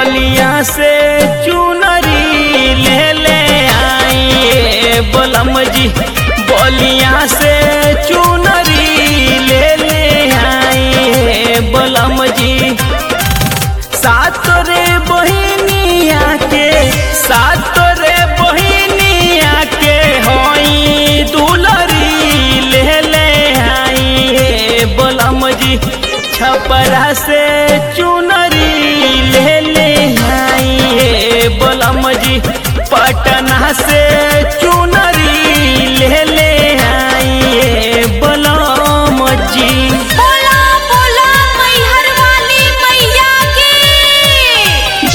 बलिया से चुनरी ले ले आई बलम जी बलिया से चुनरी ले ले आई बलम जी सात रे बहिनिया के सात रे बहिनिया के होई दुलरी ले ले आई बलम जी छपरा से चुनरी ले ले आई बलम जी पटना से चुनरी ले ले आई बलम जी बोला बोला मैहर वाली मैया की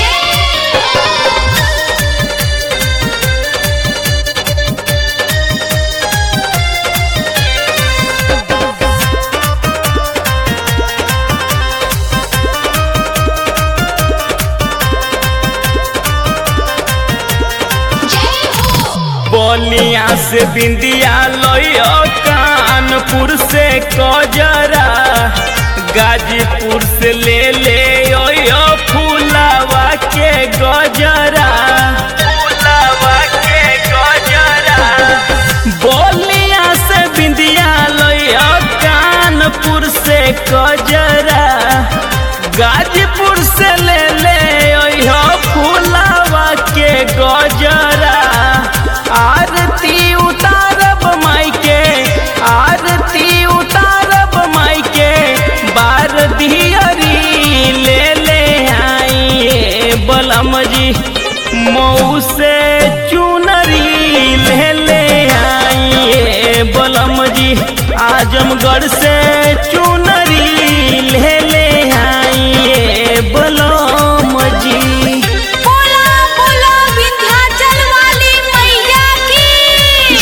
बलिया से बिंदिया लइयो कानपुर से कजरा गाजीपुर से ले ले यो फूलावा के गजरा फूलावा के गजरा बलिया से बिंदिया लइयो कानपुर से कजरा गाजीपुर से ले ले यो फूलावा के गजरा आरती उतारब माई के आरती उतारब माई के बार दियरी ले ले आई बलम जी मऊ से चुनरी ले ले आई बलम जी आजमगढ़ से चुनरी ले ले आई बलम जी बोला बोला विंध्याचल वाली मैया की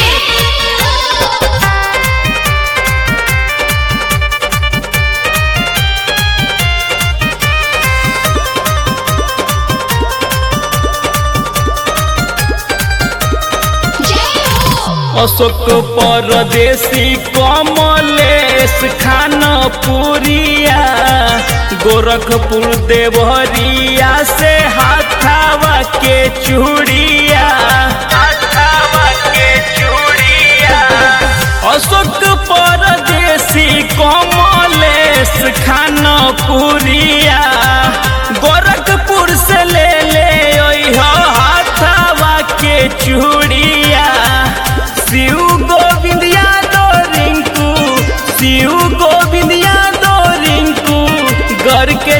अशोक परदेसी कमलेश खानपुरिया गोरखपुर देवरिया से हाथावा के चूड़िया हाथावा के चूड़िया अशोक परदेसी कमलेश खानपुरिया गोरखपुर से ले ले ओइहो हाथावा के चूड़िया शिव गोविंद यादव रिंकू शिव गोविंद यादव रिंकू घर के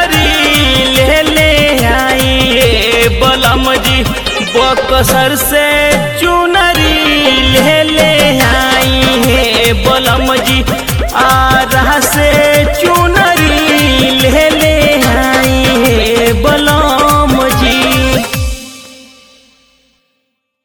ज्वेलरी ले ले आई बलम जी बकसर से